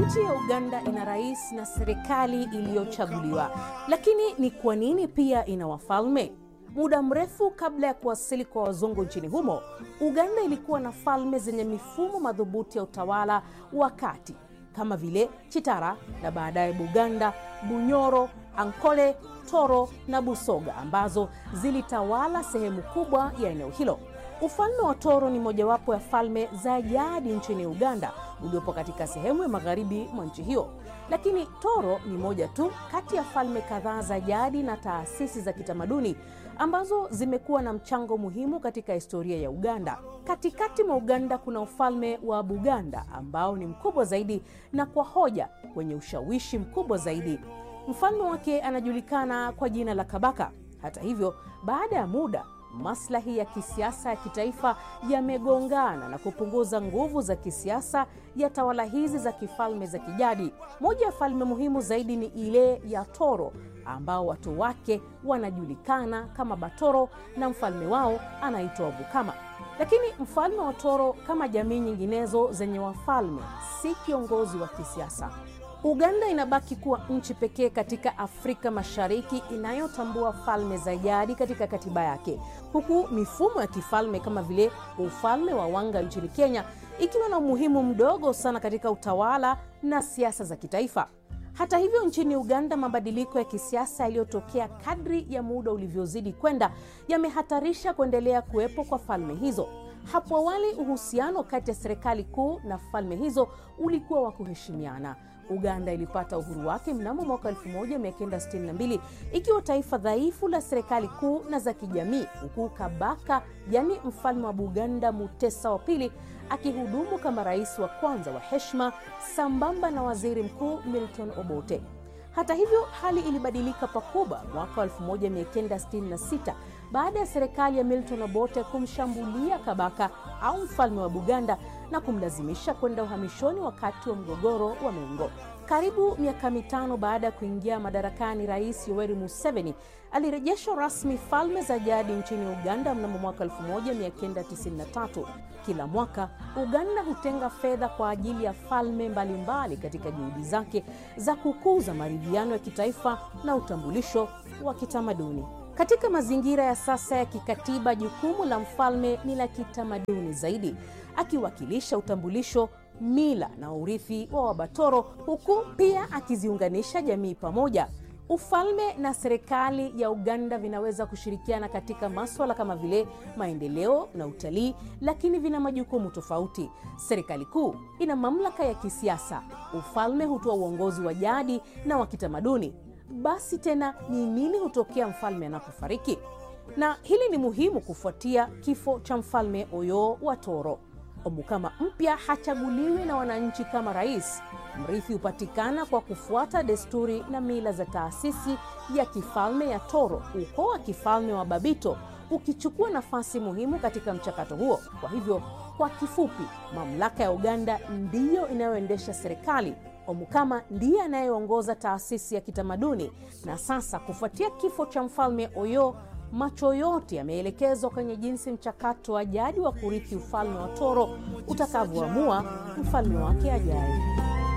Nchi ya Uganda ina rais na serikali iliyochaguliwa, lakini ni kwa nini pia ina wafalme? Muda mrefu kabla ya kuwasili kwa wazungu nchini humo, Uganda ilikuwa na falme zenye mifumo madhubuti ya utawala wa kati kama vile Chitara na baadaye Buganda, Bunyoro, Ankole, Toro na Busoga ambazo zilitawala sehemu kubwa ya eneo hilo. Ufalme wa Toro ni mojawapo ya falme za jadi nchini Uganda uliopo katika sehemu ya magharibi mwa nchi hiyo. Lakini Toro ni moja tu kati ya falme kadhaa za jadi na taasisi za kitamaduni ambazo zimekuwa na mchango muhimu katika historia ya Uganda. Katikati mwa Uganda kuna ufalme wa Buganda ambao ni mkubwa zaidi na kwa hoja wenye ushawishi mkubwa zaidi. Mfalme wake anajulikana kwa jina la Kabaka. Hata hivyo, baada ya muda maslahi ya kisiasa ya kitaifa yamegongana na kupunguza nguvu za kisiasa ya tawala hizi za kifalme za kijadi. Moja ya falme muhimu zaidi ni ile ya Toro ambao watu wake wanajulikana kama Batoro na mfalme wao anaitwa Bukama. Lakini mfalme wa Toro kama jamii nyinginezo zenye wafalme si kiongozi wa kisiasa. Uganda inabaki kuwa nchi pekee katika Afrika Mashariki inayotambua falme za jadi katika katiba yake, huku mifumo ya kifalme kama vile ufalme wa Wanga nchini Kenya ikiwa na umuhimu mdogo sana katika utawala na siasa za kitaifa. Hata hivyo, nchini Uganda, mabadiliko ya kisiasa yaliyotokea kadri ya muda ulivyozidi kwenda yamehatarisha kuendelea kuwepo kwa falme hizo. Hapo awali uhusiano kati ya serikali kuu na falme hizo ulikuwa wa kuheshimiana. Uganda ilipata uhuru wake mnamo mwaka 1962 ikiwa taifa dhaifu la serikali kuu na za kijamii, huku Kabaka yani mfalme wa Buganda Mutesa wa pili akihudumu kama rais wa kwanza wa heshima sambamba na waziri mkuu Milton Obote. Hata hivyo, hali ilibadilika pakubwa mwaka 1966 baada ya serikali ya Milton Obote kumshambulia Kabaka au mfalme wa Buganda na kumlazimisha kwenda uhamishoni wakati wa mgogoro wa Mengo. Karibu miaka mitano baada ya kuingia madarakani, Rais Yoweri Museveni alirejesha rasmi falme za jadi nchini Uganda mnamo mwaka 1993. Kila mwaka Uganda hutenga fedha kwa ajili ya falme mbalimbali katika juhudi zake za kukuza maridhiano ya kitaifa na utambulisho wa kitamaduni. Katika mazingira ya sasa ya kikatiba, jukumu la mfalme ni la kitamaduni zaidi, akiwakilisha utambulisho, mila na urithi wa Wabatoro, huku pia akiziunganisha jamii pamoja. Ufalme na serikali ya Uganda vinaweza kushirikiana katika maswala kama vile maendeleo na utalii, lakini vina majukumu tofauti. Serikali kuu ina mamlaka ya kisiasa, ufalme hutoa uongozi wa jadi na wa kitamaduni. Basi tena ni nini hutokea mfalme anapofariki? Na hili ni muhimu kufuatia kifo cha mfalme Oyo wa Toro. Omukama mpya hachaguliwi na wananchi kama rais. Mrithi hupatikana kwa kufuata desturi na mila za taasisi ya kifalme ya Toro, ukoo wa kifalme wa Babito ukichukua nafasi muhimu katika mchakato huo. Kwa hivyo, kwa kifupi, mamlaka ya Uganda ndiyo inayoendesha serikali. Omukama ndiye anayeongoza taasisi ya kitamaduni. Na sasa kufuatia kifo cha mfalme Oyo, macho yote yameelekezwa kwenye jinsi mchakato wa jadi wa kurithi ufalme wa Toro utakavyoamua mfalme wake ajaye.